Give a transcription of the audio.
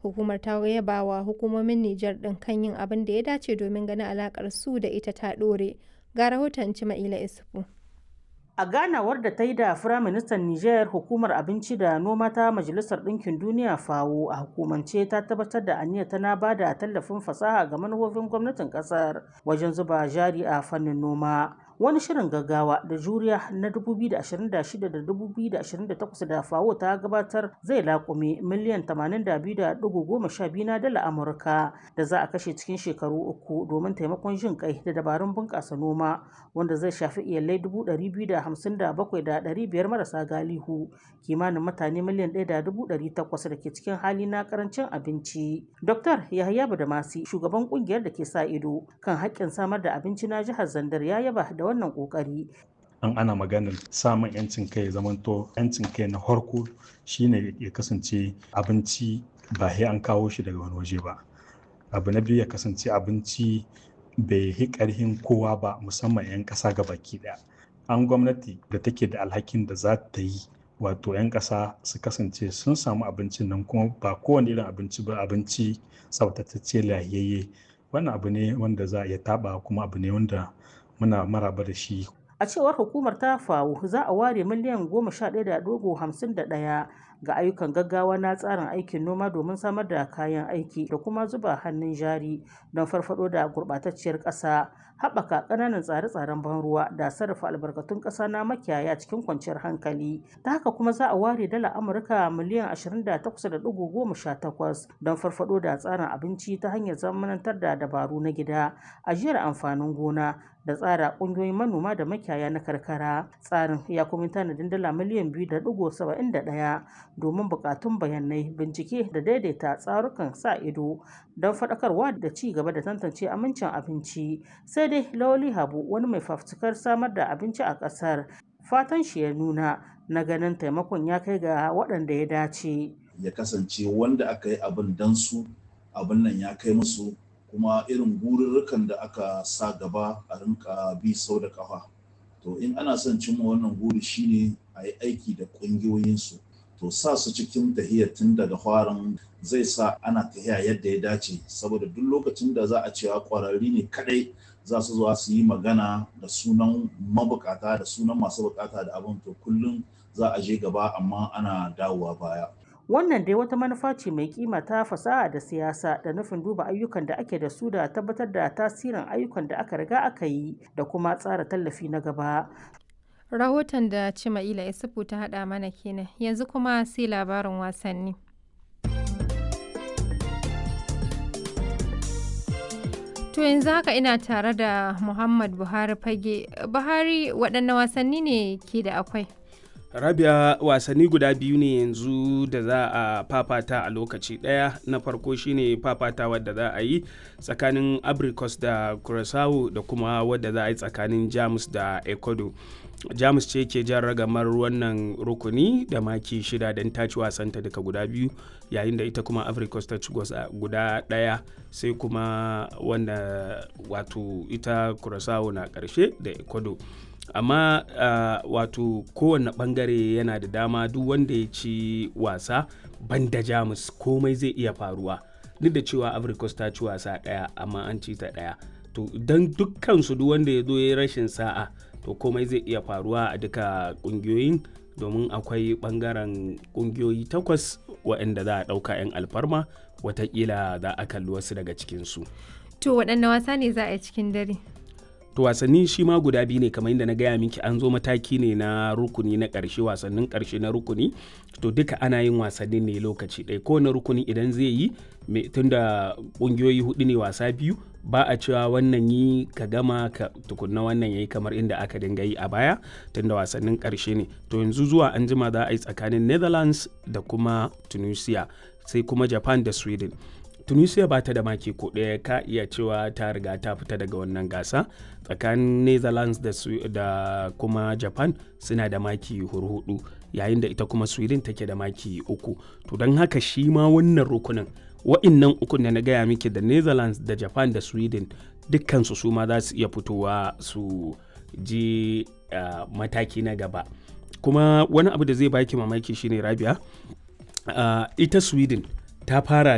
Hukumar ta yaba wa hukumomin Nijar ɗin kan yin abin da ya dace domin ganin alakar su da ita ta ɗore. Ga rahoton Cima'ila Isufu. A ganawar da ta yi da Firaministan Nijar hukumar abinci da noma ta Majalisar Ɗinkin Duniya FAO a hukumance ta tabbatar da aniyar tana ba da tallafin fasaha ga manufofin gwamnatin ƙasar wajen zuba jari a fannin noma. Wani shirin gaggawa da juriya na 2026 da 2028 da FAO ta gabatar zai laƙume miliyan 82.12 na dala Amurka da za a kashe cikin shekaru uku domin taimakon jin kai da dabarun bunƙasa noma wanda zai shafi iyalai 257,500 marasa galihu kimanin mutane miliyan 1.800 da ke cikin hali na karancin abinci. Dr. Yahaya Badamasi shugaban kungiyar da ke sa ido kan haƙƙin samar da abinci na jihar Zandar ya yaba da wannan ƙoƙari. an ana maganar samun yancin kai zamanto yancin kai na harko shine ya kasance abinci ba sai an kawo shi daga wani waje ba abu na biyu ya kasance abinci bai yi ƙarhin kowa ba musamman 'yan ƙasa ga baki ɗaya an gwamnati da take da alhakin da za ta yi wato 'yan ƙasa su kasance sun samu abincin nan kuma ba kowane irin abinci ba abinci tsaftatacce lahiyayye wannan abu ne wanda za a iya taɓa kuma abu ne wanda muna maraba da shi A cewar hukumar ta FAO za a ware miliyan goma sha ɗaya da dogo hamsin da ɗaya ga ayyukan gaggawa na tsarin aikin noma domin samar da kayan aiki da kuma zuba hannun jari don farfado da gurɓatacciyar ƙasa haɓaka ƙananan tsare-tsaren ban ruwa da sarrafa albarkatun ƙasa na makiyaya cikin kwanciyar hankali ta haka kuma za a ware dala amurka miliyan 28.18 don farfado da tsarin abinci ta hanyar zamanantar da dabaru na gida ajiyar amfanin gona da tsara ƙungiyoyin manoma da makiyaya na karkara tsarin ya kuma tanadin dala miliyan 2.71 domin buƙatun bayanai bincike da daidaita tsarukan sa ido don faɗakarwa da ci gaba da tantance amincin abinci sai dai lawali habu wani mai fafutukar samar da abinci a ƙasar fatan shi ya nuna na ganin taimakon ya kai ga waɗanda ya dace ya kasance wanda aka yi abin dan su abin nan ya kai musu kuma irin gururrukan da aka sa gaba a rinka bi sau da kafa to in ana son cimma wannan guri shine a yi aiki da ƙungiyoyinsu to sa su cikin tahiyar tun daga farin zai sa ana tahiya yadda ya dace saboda duk lokacin da za a cewa ƙwararri ne kadai za su zuwa su yi magana da sunan mabukata da sunan masu bukata da abin to kullum za a je gaba amma ana dawowa baya wannan dai wata manufa ce mai kima ta fasaha da siyasa da nufin duba ayyukan da ake da su da tabbatar da tasirin ayyukan da aka riga aka yi da kuma tsara tallafi na gaba Rahoton da Cima'ila Isufu ta haɗa mana kenan yanzu kuma sai labarin wasanni. To yanzu haka ina tare da Muhammad Buhari fage. Buhari waɗanne wasanni ne ke da akwai? rabia wasanni guda biyu ne yanzu da za a fafata a lokaci ɗaya na farko shine fafata wadda za a yi tsakanin abricus da curaçao da kuma wadda za a yi tsakanin jamus da ecuador jamus ce ke jan ragamar wannan rukuni da maki shida don ta ci wasanta daga guda biyu yayin da ita kuma africos ta ci guda ɗaya sai kuma wanda wato ita curaçao na ƙarshe da ecuador amma uh, wato kowane bangare yana da dama duk wanda ya ci wasa banda jamus komai zai iya faruwa duk da cewa africos ta ci wasa daya amma an ci ta daya to don dukkan su duk wanda ya zo ya rashin sa'a to komai zai iya faruwa a duka kungiyoyin domin akwai bangaren kungiyoyi takwas waɗanda za a ɗauka 'yan alfarma watakila za a kalli wasu daga cikinsu To waɗanne wasa ne za a yi cikin dare? to wasanni shi ma guda biyu ne kamar yadda na gaya miki an zo mataki ne na rukuni na ƙarshe wasannin ƙarshe na rukuni to duka ana yin wasannin ne lokaci ɗaya kowane rukuni idan zai yi tunda ƙungiyoyi hudu ne wasa biyu ba a cewa wannan yi ka gama ka tukunna wannan yayi kamar inda aka dinga yi a baya tunda wasannin ƙarshe ne to yanzu zuwa an jima za a yi tsakanin netherlands da kuma tunisia sai kuma japan da sweden tunisia ba ta da maki ko ɗaya ka iya cewa ta riga ta fita daga wannan gasa tsakanin netherlands da, da kuma japan suna da maki hurhudu yayin da ita kuma sweden take da maki uku to don haka shi ma wannan rukunin wa'innan ukun da na gaya miki da netherlands da japan da sweden dukkansu su ma za su iya fitowa su je uh, mataki na gaba kuma wani abu da zai baki mamaki shine rabia uh, ita sweden ta fara